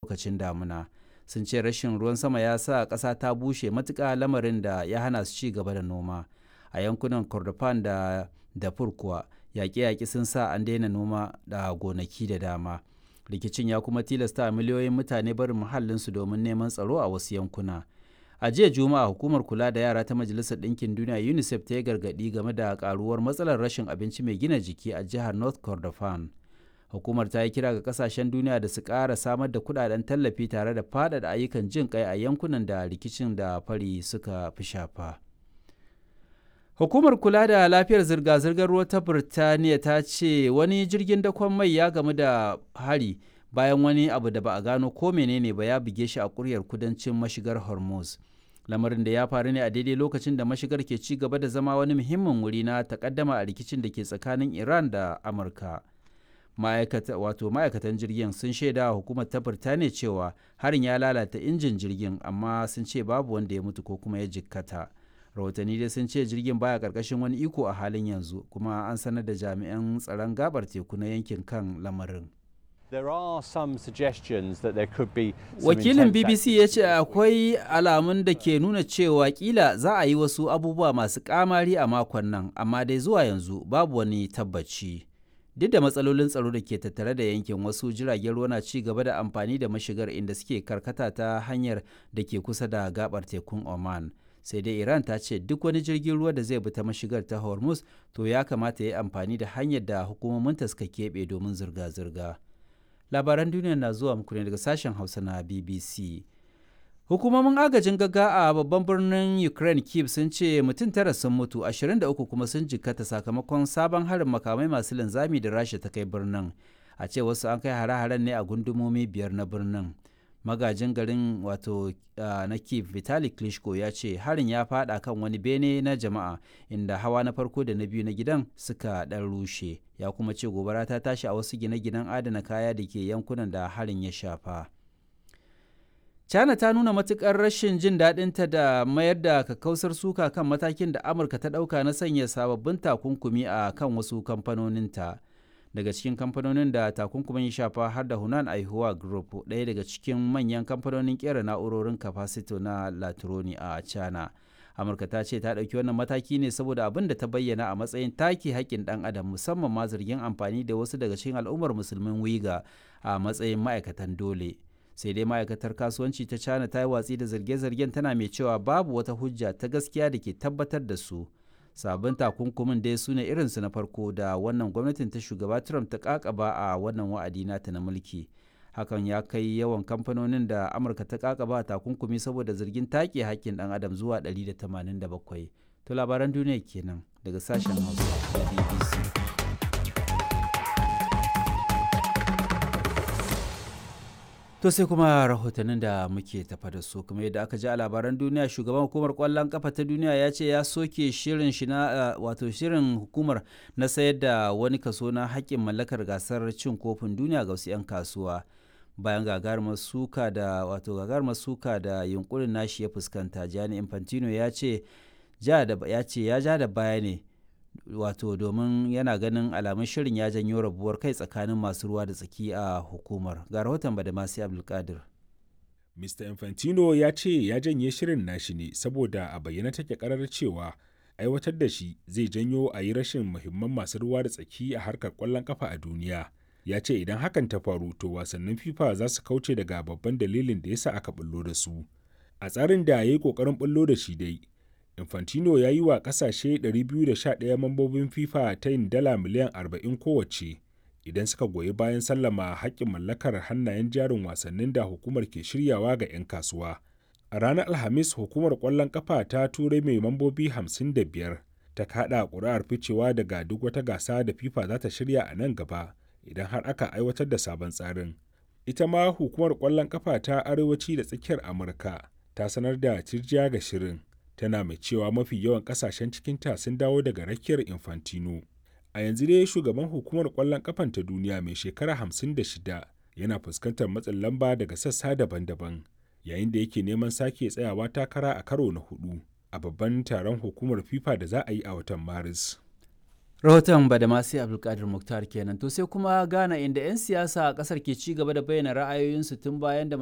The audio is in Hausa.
lokacin damuna sun ce rashin ruwan sama ya sa ƙasa ta bushe matuƙa lamarin da ya hana su ci gaba da noma a yankunan kordofan da dafur kuwa yaƙe-yaƙe sun sa an daina noma da gonaki da dama rikicin ya kuma tilasta miliyoyin mutane barin muhallinsu domin neman tsaro a wasu yankuna a jiya juma'a hukumar kula da yara ta majalisar ɗinkin duniya unicef ta yi gargaɗi game da karuwar matsalar rashin abinci mai gina jiki a jihar north kordofan hukumar ta yi kira ga kasashen duniya da su ƙara samar da kudaden tallafi tare da faɗaɗa ayyukan jin kai a yankunan da rikicin da fari suka fi shafa hukumar kula da lafiyar zirga-zirgar ruwa ta birtaniya ta ce wani jirgin dakon mai ya gamu da hari bayan wani abu da ba a gano ko menene ba ya buge shi a kuryar kudancin mashigar hormuz lamarin da ya faru ne a daidai lokacin da mashigar ke ci gaba da zama wani muhimmin wuri na takaddama a rikicin da ke tsakanin iran da amurka wato ma'aikatan jirgin sun shaida wa hukumar ta birtaniya cewa harin ya lalata injin jirgin amma sun ce babu wanda ya mutu ko kuma ya jikkata rahotanni dai sun ce jirgin baya karkashin wani iko a halin yanzu kuma an sanar da jami'an tsaron gabar teku na yankin kan lamarin There are some suggestions that there could be Wakilin BBC ya ce akwai alamun da ke nuna cewa kila za a yi wasu abubuwa masu kamari a makon nan, amma dai zuwa yanzu babu wani tabbaci. Duk da matsalolin tsaro da ke tattare da yankin wasu jiragen ruwa na ci gaba da amfani da mashigar inda suke karkata ta hanyar da ke kusa da gabar tekun Oman. Sai dai Iran ta ce duk wani jirgin ruwa da zai bi ta mashigar ta Hormuz to ya kamata ya yi amfani da hanyar da hukumominta suka keɓe domin zirga-zirga. labaran duniya na zuwa muku ne daga sashen hausa na bbc hukumomin agajin gaga a babban birnin ukraine kiev sun ce mutum tara sun mutu 23 kuma sun jikkata sakamakon sabon harin makamai masu linzami da rasha ta kai birnin a ce wasu an kai hare-haren ne a gundumomi biyar na birnin magajin garin wato na kiev vitali klitschko ya ce harin ya fada kan wani bene na jama'a inda hawa na farko da na biyu na gidan suka dan rushe ya kuma ce gobara ta tashi a wasu gine-ginen adana kaya da ke yankunan da harin ya shafa china ta nuna matukar rashin jin daɗinta da mayar da kakkausar suka kan matakin da amurka ta ɗauka na sanya sababbin takunkumi a kan wasu kamfanoninta daga cikin kamfanonin da takunkumin ya shafa har da hunan aihuwa group ɗaya daga cikin manyan kamfanonin kera na'urorin kafasito na latroni a china amurka ta ce ta ɗauki wannan mataki ne saboda abin da ta bayyana a matsayin take haƙƙin ɗan adam musamman ma zargin amfani da wasu daga cikin al'ummar musulmin wiga a matsayin ma'aikatan dole sai dai ma'aikatar kasuwanci ta china ta yi watsi da zarge-zargen tana mai cewa babu wata hujja ta gaskiya da ke tabbatar da su sabbin takunkumin dai su ne irinsu na farko da wannan gwamnatin ta shugaba trump ta kakaba a wannan wa'adi nata na mulki hakan ya kai yawan kamfanonin da amurka ta kakaba takunkumi saboda zargin take hakkin dan adam zuwa 187 to labaran duniya kenan daga sashen hausa da bbc To sai kuma rahotannin da muke tafa da su kuma yadda aka ji a labaran duniya shugaban hukumar kwallon kafa ta duniya ya ce ya soke shirin shi na wato shirin hukumar na sayar da wani kaso na haƙƙin mallakar gasar cin kofin duniya ga wasu 'yan kasuwa bayan gagarumar suka da wato gagarumar suka da yunkurin nashi ya fuskanta Gianni Infantino ya ce ya ce ya ja da baya ne wato domin yana ganin alamun shirin ya janyo rabuwar kai tsakanin masu ruwa da tsaki a hukumar ga rahoton badamasi abdulkadir mr infantino ya ce ya janye shirin nashi ne saboda a bayyana take karar cewa aiwatar da shi zai janyo a yi rashin muhimman masu ruwa da tsaki a harkar kwallon kafa a duniya ya ce idan hakan ta faru to wasannin fifa za su kauce daga babban dalilin da yasa aka bullo da su a tsarin da ya yi kokarin bullo da shi dai Infantino ya yi wa kasashe 211 mambobin FIFA ta yin dala miliyan 40 kowace idan suka goyi bayan sallama haƙƙin mallakar hannayen jarin wasannin da hukumar ke shiryawa ga 'yan kasuwa. A ranar Alhamis hukumar ƙwallon ƙafa ta turai mai mambobi 55 ta kaɗa ƙuri'ar ficewa daga duk wata gasa da FIFA za ta shirya a nan gaba idan har aka aiwatar da sabon tsarin. Ita ma hukumar ƙwallon ƙafa ta arewaci da tsakiyar Amurka ta sanar da cirjiya ga shirin. tana mai cewa mafi yawan kasashen cikinta sun dawo daga rakiyar infantino a yanzu dai shugaban hukumar kwallon kafan ta duniya mai shekara 56 yana fuskantar matsin lamba daga sassa daban-daban yayin da yake neman sake tsayawa takara a karo na hudu a babban taron hukumar fifa da za a yi a watan maris rahoton badamasi abdulkadir muktar kenan to sai kuma ghana inda 'yan siyasa a kasar ke ci gaba da bayyana ra'ayoyinsu tun bayan da